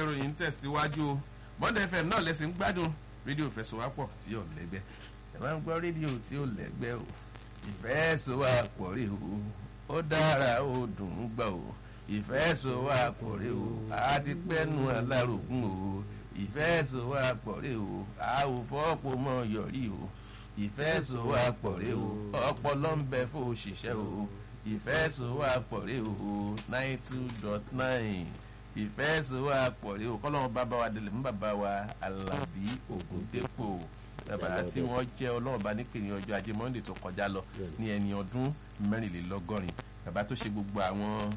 ìròyìn ń tẹ̀síwájú Monday FM náà lẹ́sìn ń gbádùn rédíò fẹsọ̀wápọ̀ tí ò lẹ́gbẹ́ ẹ máa ń gbọ́ rédíò tí ò lẹ́gbẹ́ o ìfẹsọ̀wápọ̀ rè o ó dára ó dùn ún gbọ́ o ìfẹsọ̀wápọ̀ rè o a ti pẹ́nu alárògùn o ìfẹsọ̀wápọ̀ rè o a ò fọ́pọ̀ mọ́ yọrí o ìfẹsọ̀wápọ̀ rè o ọpọlọ ń bẹ fún òṣìṣẹ́ o ìfẹsọ̀wápọ̀ rè o nine two dot nine ìfẹsọ̀wápọ̀ rè o kọ́lọ́run bàbá wa délé mú bàbá wa Alábí Ògúndépò bàbá tí wọ́n jẹ́ ọlọ́run bá nípè ní ọjọ́ ajé Monday tó kọjá lọ ní ẹni ọdún mẹ́rìnlélọ́gọ́rin bàbá tó ṣe gbogbo àwọn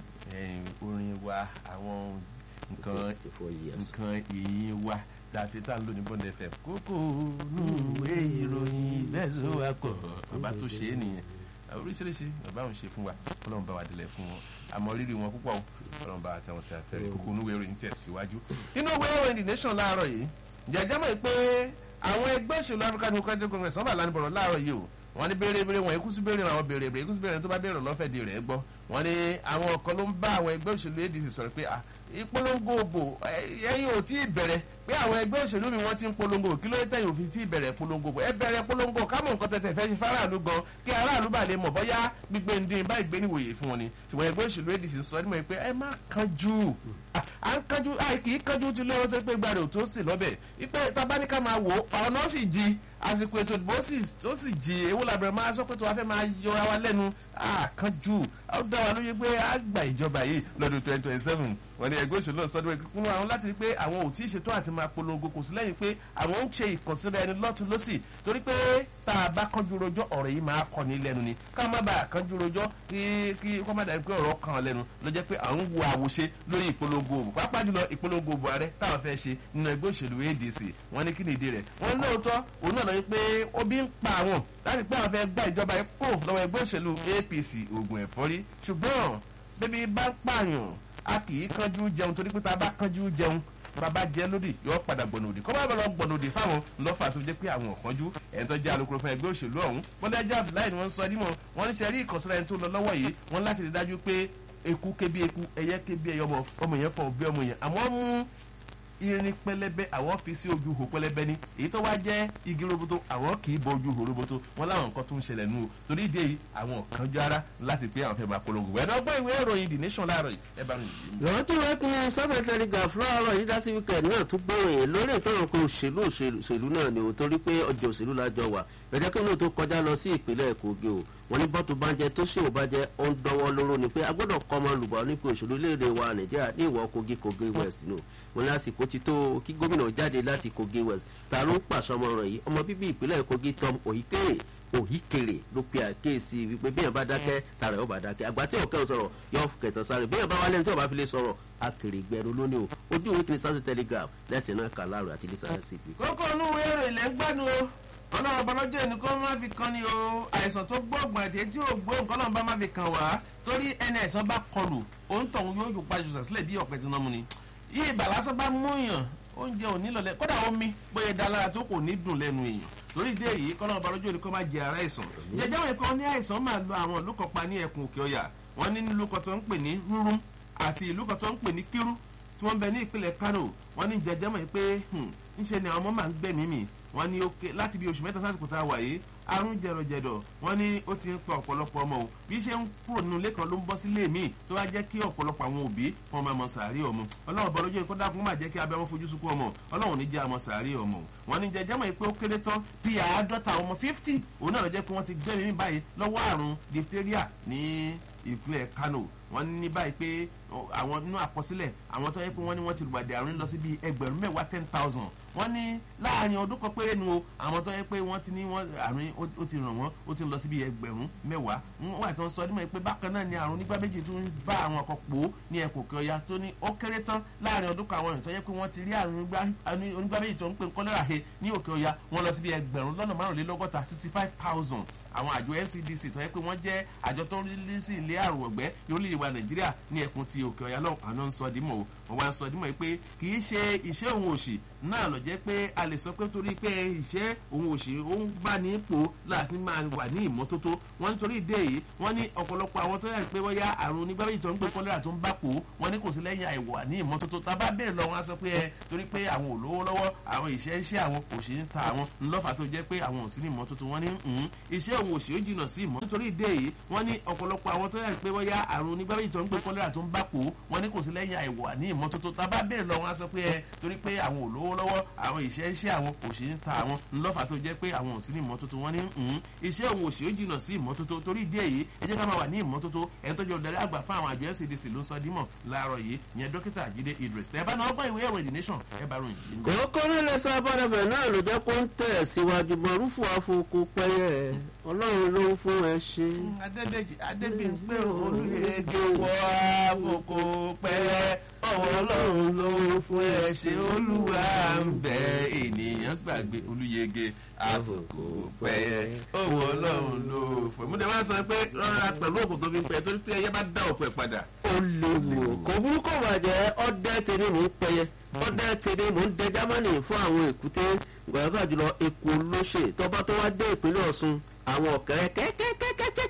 orin wa àwọn nǹkan nǹkan ìyìn wa tàbí tá à ń lò ní Bond FM kókó nùwé ìròyìn bẹ́ẹ̀ wá pọ̀ bàbá tó ṣe é nìyẹn oríṣiríṣi bàbá òun ṣe fún wa ọlọ́run bá wa délẹ̀ fún wọn àmọ́ rírì wọn púpọ̀ ọlọ́run bá wa tẹ wọn sí afẹ́rẹ́ kókó nùwé ìròyìn tẹ̀síwájú. inú ìwé ìròyìn The Nation láàárọ̀ yìí jẹjẹ́ mọ̀ pé àwọn ẹgbẹ́ òṣèlú African Democratic Congress wọ́n bá lánàá bọ̀rọ̀ láàárọ̀ yìí o wọ́n ní béèrè béèrè wọn ikú sí béèrè àwọn béèrè béèrè ikú sí béèrè tó bá béèrè lọ́fẹ̀ẹ́ di rẹ̀ gbọ́ wọ́n ní àwọn kan ló ń bá àwọn ẹgbẹ́ òṣèlú ADC sọ̀rọ̀ pé ìpolongo òbò ẹ̀yin ò tí ì bẹ̀rẹ̀ pé àwọn ẹgbẹ́ òṣèlú mi wọ́n ti ń polongo kí ló dé tẹ̀yìn òfin tí ì bẹ̀rẹ̀ polongo ẹ bẹ̀rẹ̀ polongo kámọ̀ nǹkan tẹ̀tẹ̀ fẹ́ ṣe fáráàlú gan kí aráàlú bá lè mọ̀ bọ́yá gbígbé ndín báyìí gbé níwòye fún wọn ni ṣùgbọ́n ẹgbẹ́ òṣèlú ADC sọ nímọ̀ pé ẹ má kánjú à ń kánjú kì í kánjú ti lọ́wọ́ tó pé gbàdé ò tó sì lọ́bẹ̀ ipe tabaníkà máa wò ọ̀nà sì jí àsìkò ètò ìdìbò ó sì jí ewu làbẹ̀rẹ̀ máa sọ pé tó wàá fẹ́ máa yọra wa lẹ́nu àkànjú ó dá wa lóye pé a gba ìjọba yìí lọ́dún twenty twenty seven wọ́n ní ẹgbẹ́ òṣèlú náà sọ́dún ẹ̀kú kúnnú àwọn láti rí pé àwọn ò tí ì ṣètò àti máa polongo kò sí lẹ́yìn pé àwọn ń ṣe ìkànsíra ẹni lọ́tún lọ́sì torí pé tá a bá kánjú rojọ́ ọ̀rọ̀ yìí máa kọ́ ní lẹ́nu ni ká má bàa kánjú rojọ́ kí kí kó má dàbí pé ọ̀rọ̀ kan lẹ́nu ló jẹ́ pé à ń wo àwòṣe lórí ìpolongo òbò pàápàá jùlọ ìpolongo òbò ààrẹ táwọn fẹ́ ṣe nínú ẹgbẹ́ òṣèlú ADC wọ́n ní kí ni ìdí rẹ̀ wọ́n lóòótọ́ òun náà lọ pé obi ń pa àwọn láti pé àwọn fẹ́ gba ìjọba yìí kúrò lọ́wọ́ ẹgbẹ́ òṣèlú APC ògùn ẹ̀fọ́rí ṣùgbọ́n bébí bá ń pààyàn a kì í kánjú jẹun torí pé tá a bá kánjú jẹun bàbá jẹ lódì yóò padà gbọ̀nà òdì kọ́ bá bá lọ gbọ̀nà òdì fáwọn lọ́fà tó jẹ́ pé àwọn ọ̀kanjú ẹ̀ń tó jẹ́ alukoro fún ẹgbẹ́ òṣèlú ọ̀hún bọ́lá ẹjọ́ abdullahi ni wọ́n ń sọ nímọ̀ wọ́n ní sẹ́rí ìkọ̀sílẹ̀ ẹni tó lọ lọ́wọ́ yìí wọ́n láti rí dájú pé eku kébi eku ẹyẹ kébi ẹyẹ ọmọ ọmọ yẹn fọ bí ọmọ yẹn àmọ́ mú irin pẹlẹbẹ àwọn fi sí ojú hò pẹlẹbẹ ni èyí tó wá jẹ igi roboto àwọn kì í bọ ojú hò roboto wọn láwọn nǹkan tó ń ṣẹlẹ̀ nù o torí ìdí èyí àwọn kan jọ ara láti pé àwọn fẹ́ máa polongo wẹ́n náà gbọ́ ìwé ìròyìn the nation láàárọ̀ yìí ẹ bá mi. lọ́wọ́ tí wọ́n pín Southern Telegraph láàárọ̀ yìí dá sí wíkẹ̀ndì náà tún gbòòrò lórí ìtọ́rọ̀ pé òṣèlú òṣèlú náà ni o torí pé ọjọ́ òṣèlú lájọ wà ẹ̀jẹ̀ kí lóò tó kọjá lọ sí ìpínlẹ̀ Kogi o wọ́n ní bọ́tù bá ń jẹ tó ṣèwò bá jẹ ó ń dánwọ́ lóró ni pé a gbọ́dọ̀ kọ́ ọmọ olùbọ̀ nípa òṣèlú léde wa Nàìjíríà ní ìwọ̀ Kogi Kogi West ni o wọ́n ní àsìkò ti tó kí gómìnà jáde láti Kogi West ta ló ń pàṣẹ ọmọ rẹ̀ yìí ọmọ bíbí ìpínlẹ̀ Kogi Tom Ohikere òhìkèrè ló pe àkéèsí wípé bí yẹn bá dákẹ́ tara yóò bá dákẹ́ àgbà tí òkè sọ̀rọ̀ yóò kẹtàn sáré bí yẹn bá wálé ní tí ò bá fi lè sọ̀rọ̀ akèrè gbẹrù lónìí o ojú ìwé kìíní Southern Telegraph lẹ́sìn náà kà láàrú àti lisa sí i. kókó inú ìwé èrò ilẹ̀ ń gbádùn o ọlọ́run ọbalọ́jọ́ ẹni kó má fi kan ni o àìsàn tó gbóògùn àti etí ò gbóògùn kọ́ náà bá má fi kan wá torí ẹni àìsàn bá kọlù òun tọ̀hún yóò yóò pàṣẹ sílẹ̀ bí ọ̀pẹ tí wọ́n mú ni yìí ìbàlásán bá mú yàn oúnjẹ ò nílò lẹ kódà omi bóyá dá lára tó kò ní dùn lẹ́nu èèyàn lórí ìdí èyí kọ́nà ọba lójú òní kó má jẹ ara àìsàn jẹjẹ àwọn ẹ̀kọ́ ní àìsàn máa lo àwọn ìlú kan pa ní ẹkùn òkè ọ̀yà wọ́n ní ìlú kan tó ń pè ní rúrún àti ìlú kan tó ń pè ní kírú tí wọ́n bẹ ní ìpínlẹ̀ Kano wọ́n ní jẹjẹ mọ̀ pé ńṣe ni àwọn ọmọ máa ń gbẹ̀mí mi wọ́n ní ókè láti bí oṣù mẹ́ta sásìkò tá a wà yìí àrùn jẹrọjẹdọ wọ́n ní ó ti ń pa ọ̀pọ̀lọpọ̀ ọmọ o bí ṣe ń kúrò nínú ilé kan ló ń bọ́ sílé míì tó wá jẹ́ kí ọ̀pọ̀lọpọ̀ àwọn òbí wọn máa mọ sàárì ọmọ ọlọ́run bọ́ lójú ẹ̀kọ́ dákun máa jẹ́ kí abẹ́ wọn fojú sunkún ọmọ ọlọ́run ní jẹ́ àmọ́ sàárì ọmọ wọ́n ní jẹjẹ́ mọ̀ pé ó kéré tán bí àádọ́ta ọmọ fifty òun náà lọ jẹ́ pé wọ́n ti gbẹ́mìí báyìí lọ́wọ́ àrùn diphtheria ní ìpínlẹ̀ Kano wọ́n ní báyìí pé àwọn nínú àkọsílẹ̀ àwọn tó yẹ pé wọ́n ní wọ́n ti lùgbàdì àrùn lọ sí bíi ẹgbẹ̀rún mẹ́wàá ten thousand wọ́n ní láàrin ọdún kan péré nu o àwọn tó yẹ pé wọ́n ti ní wọ́n àrùn ó ti ràn wọ́n ó ti lọ sí bíi ẹgbẹ̀rún mẹ́wàá wọ́n àti wọ́n sọ ọdún mọ́ pé bákan náà ni àrùn nígbà méjì tún bá àwọn ọkọ̀ pò ó ní ẹ̀kọ́ òkè ọya tó ní ó kéré tán láàrin ọdún kan àwọn èèyàn tó yẹ pé wọ́n ti rí àrùn onígbà méjì tó ń pè kọ́lẹ́rà he ní òkè ọya wọ́n lọ sí bíi ẹgbẹ̀rún lọ́nà márùnlélọ́gọ́ta sixty five thousand àwọn àjọ ncdc tó yẹ pé wọ́n jẹ́ àjọ tó ń rí sí ilé àrùn ọ̀gbẹ́ lórílẹ̀ wa nàìjíríà ní ẹkùn ti òkè ọ̀yà lọ́hùn àná ń sọ dímọ̀ o wọ́n wá ń sọ dímọ̀ pé kì í ṣe iṣẹ́ òun òṣì náà lọ jẹ́ pé a lè sọ pé torí pé iṣẹ́ òun òṣì ó ń bá ní ipò láti máa wà ní ìmọ́tótó wọ́n nítorí ìdí èyí wọ́n ní ọ̀pọ̀lọpọ̀ àwọn tó yẹ pé wọ́n yá àrùn onígbàméjì tó ń gbé kọ́lẹ́rà tó ń bá pò wọ́n ní kò sí lẹ́yìn àìwà ní ìmọ́tótó tá a bá bẹ̀rẹ̀ lọ wọn á sọ pé ẹ torí pé àwọn ò lówó lọ́wọ́ àwọn ìṣẹ́ iṣẹ́ àwọn kò ṣe ń ta àwọn ńlọ́fà tó jẹ́ pé àwọn ò sí ní ìmọ́tótó wọ́n ní iṣẹ́ òun òṣì ó jìnnà sí ìmọ́ nítorí ìdí èyí wọ́n ní ọ̀pọ̀lọpọ̀ àwọn tó yẹ pé wọ́n yá àrùn onígbàméjì tó ń gbé kọ́lẹ́rà tó ń bá pò wọ́n ní kò sí lẹ́yìn àìwà ní ìmọ́tótó tá a bá bẹ̀rẹ̀ lọ wọn á sọ pé ẹ torí pé àwọn ò lówó lọ́wọ́ àwọn ìṣẹ́ iṣẹ́ àwọn kò ṣe ń ta àwọn ńlọ́fà tó jẹ́ pé àwọn ò sí ní ìmọ́tótó wọ́n ní iṣẹ́ òun òṣì ó jìnnà sí ìmọ́tótó torí ìdí èyí ẹ jẹ́ ká máa wà ní ìmọ́tótó ẹ̀ tó jẹ́ olùdarí àgbà fún àwọn àjọ ncdc ló ń sọ dímọ̀ láàárọ̀ yìí ìyẹn dókítà jíde idris ẹ bá náà gbọ́ ìwé ẹ̀rọ ìdìníṣàn ẹ bá ròyìn yìí. kòókó nílẹ̀ sábàdàbẹ̀ náà ló jẹ́ kó ń tẹ̀ síwájú mọ̀rúfù àfọkù pẹ́yẹ ọlọ́run ló ń fún ẹ ṣe. adédèjì adébíyìnpé olùyege wọ àfọkù pẹ́yẹ ọwọ́ ọlọ́run ló ń fún ẹ ṣe olúwa ń bẹ ènìyàn gbàgbé olùyege àfọkù pẹ́yẹ ọwọ́ ọlọ́run ló fún ẹ. mo dẹ̀ máa sọ pé rọra pẹ̀lú òkú tó fi ń pẹ́ torí pé ẹyẹ bá dá òkú ẹ̀ padà. ó léwu kò burúkú bàjẹ́ ọdẹ tèmi mò ń pẹyẹ ọdẹ tèmi mò ń dẹ jámánì fún àwọn èkúté gbàgbà jùlọ èkó lóṣè tọba tó wá dé ìpínlẹ̀ ọ̀ṣun àwọn ọ̀kẹ́rẹ́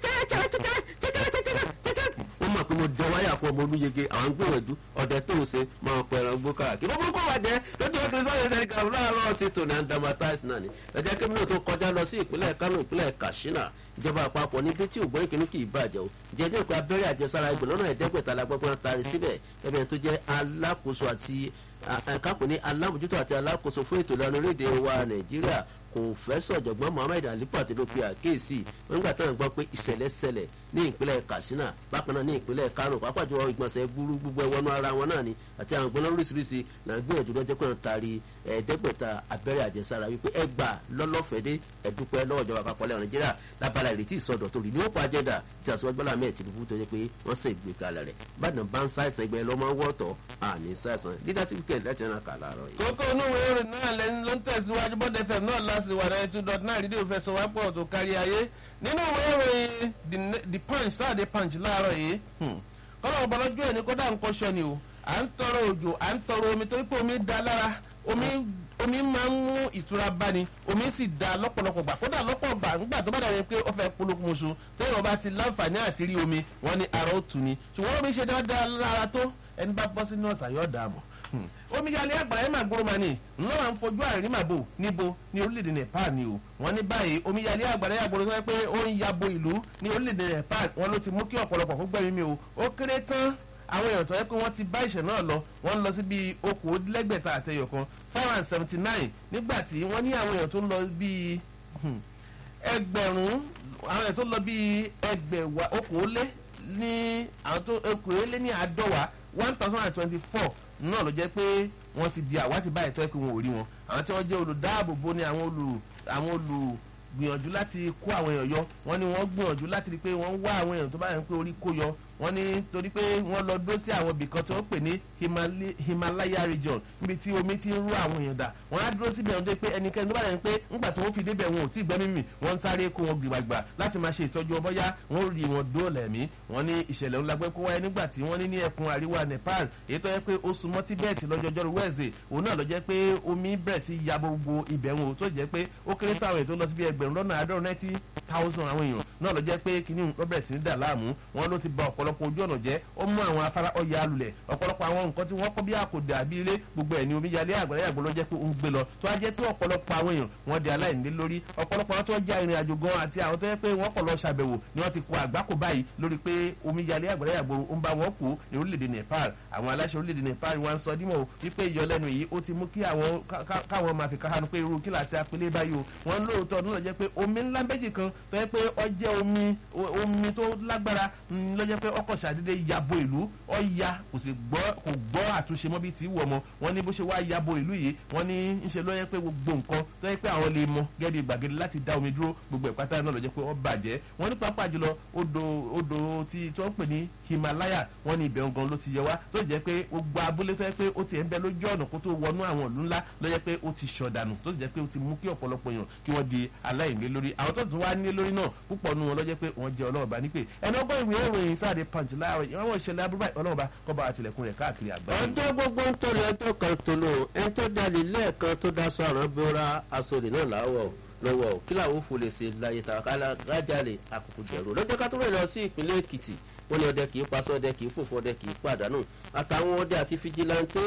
kẹ́kẹ́kẹ́kẹ́kẹ́kẹ́kẹ́kẹ́kẹ́kẹ́kẹ́ wọ́n mọ̀ pé mo dẹ wáyà fún ọmọ olúyege àwọn gbìyànjú ọ̀dẹ tó ń ṣe máa pẹ̀ ẹran gbó káàkiri bó burúkú bàjẹ́ lójú ọdún sọ́yìn sẹ́ni kan láàárọ̀ ti tò ní andamatais náà ni ẹ̀jẹ̀ kí mílíọ̀nù tó kọjá lọ sí ìpínlẹ̀ kánò ìpínlẹ̀ katsina ìjọba àpapọ̀ níbi tí ògbóyin kìíní kì í bàjẹ́ o jẹ́ ní ìpè abẹ́rẹ́ àjẹsára ẹgbẹ̀rún lọ́nà ẹ̀ẹ́dẹ́gbẹ̀ta la gbọ́gbọ́n tari síbẹ̀ ẹ̀bẹ̀ tó jẹ́ alákòóso àti kápẹ́ ní alábòjútó àti alákòóso fún ètò ìlànà orílẹ̀-èdè wa nàìjíríà kò fẹ́ sọ̀jọ̀gbọ́n muhammed alipa tí ló pe àkíyèsí nígbà táwọn gbọ́ pé ìṣẹ̀lẹ̀ ṣẹlẹ̀ ní ìpínlẹ̀ katsina bákan náà ní ìpínlẹ̀ kano pàápàá ìgbọ̀nsẹ̀ gbúrú gbogbo ẹwọ́nú ara wọn náà ni àti àwọn gbọ́n lóríṣiríṣi náà gbìyànjú lọ́jọ́ pé wọ́n taari ẹ̀ẹ́dẹ́gbẹ̀ta abẹ́rẹ́ àjẹsára wípé ẹgbà lọ́lọ́fẹ̀dé ẹ̀dúpẹ́ lọ́wọ́ ìjọba àpapọ̀ lẹ́wọ̀n nàìjíríà lábala ìrètí ìsọdọ̀ tó rí ní òpó ajẹ́dà tí àṣewájú bọ́lá mẹ́ẹ̀ tìlúbù tó yẹ pé wọ́n sì gbé kalẹ̀ rẹ̀ bàdàn bá ń ṣàìsàn ẹgbẹ́ lọ́mọ wọ́ọ̀tọ̀ àní ṣàìsàn leadership care láti ẹran kà láàárọ̀ yìí. kókó inú ìwé ìròyìn náà lẹ́ni ló ń tẹ̀síwájú bọ́dẹ fm náà láti wà náà two dot nine rédíò fẹsọ̀ wá pọ̀ tó kárí ayé nínú ìwé ìròyìn the punch sáàdé punch láàárọ̀ yìí kọ́lọ́ ọ̀bọ̀lọ́jọ́ ẹ̀ ní kódà ń kọ́ṣọ́ ni o à ń tọrọ òjò à ń tọrọ omi torí pé omi da lára omi omi máa ń mú ìtura báni omi sì da lọ́pọ̀lọpọ̀ gbà kódà lọ́pọ̀ gbà nígbà tó bá dàbí pé ó fẹ́ polówó oṣù téèyàn bá ti láǹfààní àti rí omi wọ́n ní ara ó tù ní ṣùgbọ́n omi ṣe dáadáa lára tó ẹni bá bọ́ sínú ọ̀sà yóò dààmú omíyalé àgbàrá ẹ̀mà gbóròmánì ńlọ máa ń fojú àrímàbò níbo ní orílẹ̀-èdè nepal ni o wọ́n ní báyìí omíyalé àgbàrá ẹ̀mà gbóròmánì pé ó ń yabo ìlú ní orílẹ̀-èdè nepal wọn ló ti mú kí ọ̀pọ̀lọpọ̀ kó gbẹ̀mí mi o ó kéré tán àwọn èèyàn tó yẹ pé wọ́n ti bá ìṣẹ̀ náà lọ wọ́n lọ sí bíi okòólẹ́gbẹ̀ta àtẹyọ̀ kan four and seventy nine nígbà tí wọ́n ní àwọn èèyàn tó ń lọ bíi ẹgbẹ̀rún àwọn èèyàn tó ń lọ bíi ẹgbẹ̀wá okòólé ní àwọn tó okòólé ní àádọ́wà one thousand and twenty four náà ló jẹ́ pé wọ́n ti di àwátì báyìí tó yẹ pé wọn ò rí wọn àwọn tí wọ́n jẹ́ olùdáàbòbò ni àwọn olù àwọn olù gbìyànjú láti kó àwọn èèyàn yọ wọ́n ní wọ́n gbìyànjú láti rí i pé wọ́n ń wá àwọn èèyàn tó bá yẹn pé orí kó yọ wọ́n ní torí pé wọ́n lọ dó sí àwọn ibìkan tí wọ́n pè ní himalaya region níbi tí omi ti ń rú àwọn èèyàn dà wọ́n á dúró síbi ẹ̀hún tó pé ẹnikẹ́ni tó bá yẹn pé ńgbà tí wọ́n fi débẹ̀ wọn ò tí ì gbẹ́mí mì wọ́n ń sáré kó wọn gbìgbàgbà láti máa ṣe ìtọ́jú ọmọ yá wọ́n rí wọn dóòlà ẹ̀mí wọ́n ní ìṣẹ̀lẹ̀ ńlá pé kó wáyé nígbà tí wọ́n ní ní ẹkùn àríwá nepal èyí tó yẹ pé ó súnmọ́ tibet lọ́jọ́jọ́rú wednesday òun náà lọ jẹ́ pé omi bẹ̀rẹ̀ sí ya gbogbo ibẹ̀ wọn tó jẹ́ pé ó kéré sáwọn èèyàn tó lọ sí bí ẹgbẹ̀rún lọ́nà àádọ́rùn ninety thousand àwọn èèyàn náà lọ jẹ́ pé kíní ló bẹ̀rẹ̀ sí ní dà láàmú wọn ló ti ba ọ̀pọ̀lọpọ̀ ojú ọ̀nà jẹ́ ó mú àwọn afárá ọ̀yà alulẹ̀ ọ̀pọ̀lọpọ̀ àwọn nǹkan tí wọ́n kọ́ bí àkòdà àbí ilé gbogbo ẹ̀ ní omi yalé àgbàrá yàgbọ́ ló jẹ́ pé ó ń gbé lọ tó wá jẹ́ pé ọ̀pọ̀lọpọ̀ àwọn èèyàn wọ́n di aláìní lórí ọ̀pọ̀lọpọ̀ àwọn tó ń já ìrìn àjò gan àti àwọn tó yẹ pé wọ́n kọ̀ lọ ṣàbẹ̀wò ni wọ́n ti kó àgbákò báyìí lórí pé omi yalé àgbàrá yàgbọ́ ń bá wọn kú ní orílẹ̀-èdè Nepal àwọn aláṣẹ orílẹ̀-èdè Nepal wọn sọ dímọ̀ wípé ìyọlẹ́nu yìí ó ti mú kí àwọn káwọn máa fi káhánu pé irú kíláàsì apilé báyìí o wọn lóòótọ́ nílò jẹ́ pé omi ńlá méjì kan tó yẹ pé ó jẹ́ omi omi tó lágbára ló jẹ́ pé ọkọ̀ ṣàdédé yabo ìlú ọ̀ya kò sì gbọ́ kò gbọ́ àtúnṣe mọ́ bí ti wù ọmọ wọn ní bó ṣe wá yabo ìlú yìí wọn ní ń ṣe ló yẹ pé gbogbo nǹkan tó yẹ pé àwọn lè mọ gẹ́gẹ́ bí gbàgede láti dá omi dúró gbogbo ìpátá náà ló jẹ́ pé wọ́n bàjẹ́ wọn ní pàápàá jùlọ odò odò tí tí wọ́n ń pè ní Himalaya wọn ní ibẹ̀ gan ló ti yẹ wá tó jẹ́ pé gbogbo abúlé tó yẹ pé ó ti ń bẹ lójú ọ̀nà kó tó wọnú àwọn ìlú ńlá ló yẹ pé ó ti ṣọ̀dànù tó jẹ́ pé ó ti mú kí ọ̀pọ̀lọpọ̀ èèyàn kí wọ́n di aláìní lórí àwọn tó tún wá ní lórí náà púpọ̀ nu wọn ló jẹ́ pé wọ́n jẹ́ ọlọ́ọ̀bá ní pé ẹni ọgbọ́n ìwé ìròyìn sáàdé punch láàárọ̀ ìwọ́n wọ́n ṣẹlẹ̀ abúlé ọlọ́ọ̀bá kọ́ bá àtìlẹ̀kùn rẹ̀ káàkiri àgbáyé. ọjọ́ gbogbo ń tọ́lé ọjọ́ kan tó lò ẹni tó dalè lẹ́ẹ̀kan tó daṣọ àrùn bóra aṣọ òde náà láwọ̀ lọ́wọ́ kí làwọn fò lè ṣe láyé tàwọn kájàlè àkókò jẹ̀rọ lọ́jọ́ ká tó rẹ̀ lọ sí ìpínlẹ̀ Èkìtì wọ́n ní ọdẹ kì í pasọ́ ọdẹ kì í fòfò ọdẹ kì í pàdánù àtàwọn ọdẹ àti fìjìláńtẹ́